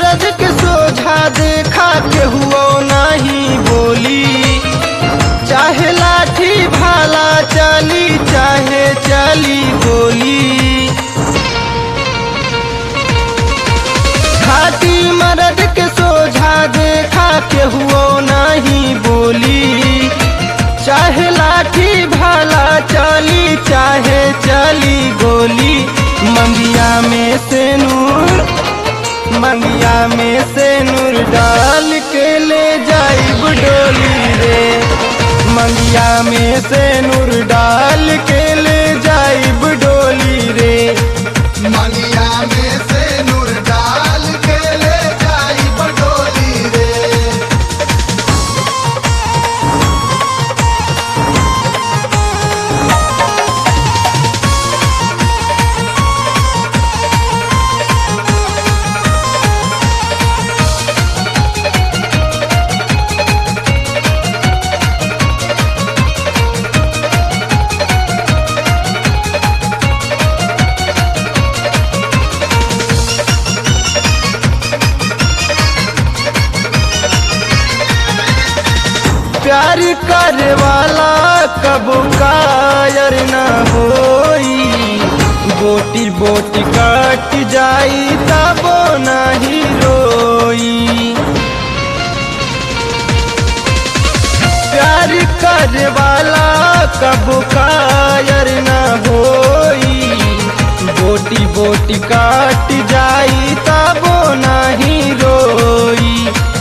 मरद के सोझा देखा के हुआ नहीं बोली चाहे लाठी भाला चली चाहे चली गोली घाटी मरद के सोझा देखा के हुआ नहीं बोली चाहे लाठी भाला चली चाहे चली गोली मंगिया में से नूर मंगिया में से नूर डाल के ले जाई डोली रे मंगिया में से नूर डाल के ले जाई डोली रे मंगिया में से नूर डाल के ले जाई बडोली रे प्यार करे वाला कबू कायर न होई बोटी बोटी कट जाई तबो नहीं रोई प्यार करे वाला कबू कायर न होई बोटी बोटी कट जाई तबो नहीं रोई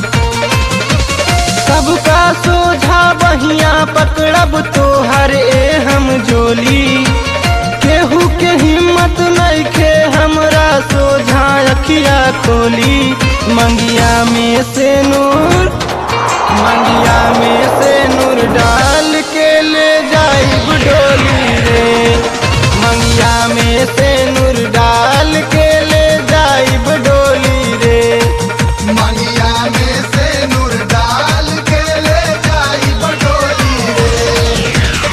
सबका सोझा बहिया पकड़ब तो हर ए हम जोली केहू के हिम्मत नहीं खे हमरा सोझा अखिया खोली मंगिया में से नूर मंगिया में से नूर डाल के ले जाई डोली रे मंगिया में से नूर डाल के ले जाई डोली रे मंगिया में से नूर डाल के ले जाई बडोली रे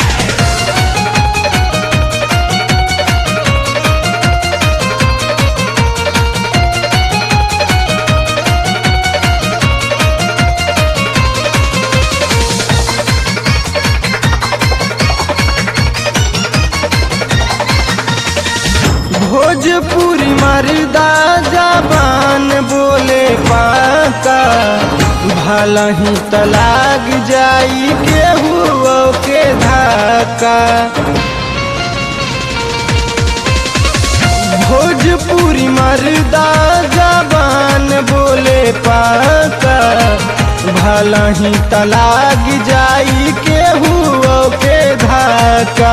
भोजपुरी मर्दा जबान बोले पाका भला ही तलाक जाई केहू के धाका भोजपुरी मर्दा जबान बोले पाका भला ही तलाक जाई केहू के धाका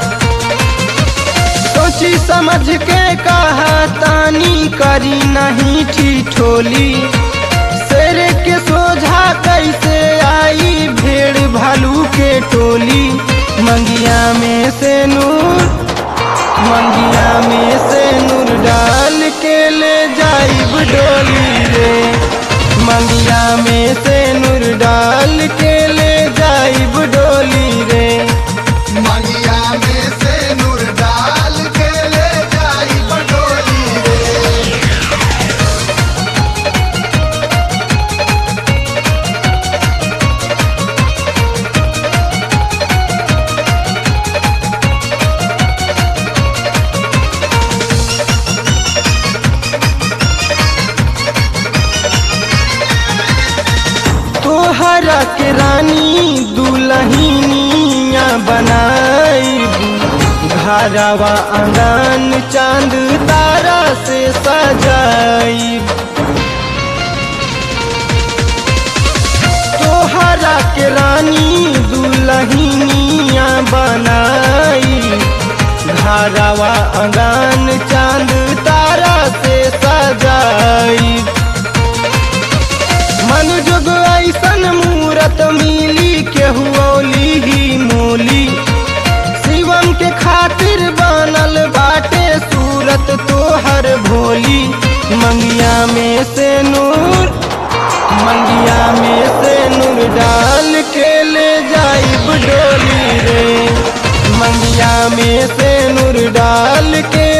सोची समझ के कहा तानी करी नहीं ठिठोली शेर के सोझा कैसे आई भेड़ भालू के टोली मंगिया में से नूर मंगिया में से नूर डाल के ले जाई डोली रे मंगिया में से नूर डाल के ले जाई डोली रे मंगिया में से नूर डाल के ले जाई बडोली रे तोहरा के रानी दुलहिनिया बनाई घरवा अंगन चांद तारा से सजाई तोहरा के रानी दुलहिनिया बनाई घरवा अंगन चांद तारा से सजाई मन जोग ऐसन मूरत मिली केहू औली ही मोली शिवम के खातिर बनल बाटे सूरत तोहर भोली मंगिया में से नूर मंगिया में से नूर डाल के ले जाई डोली रे मंगिया में से नूर डाल के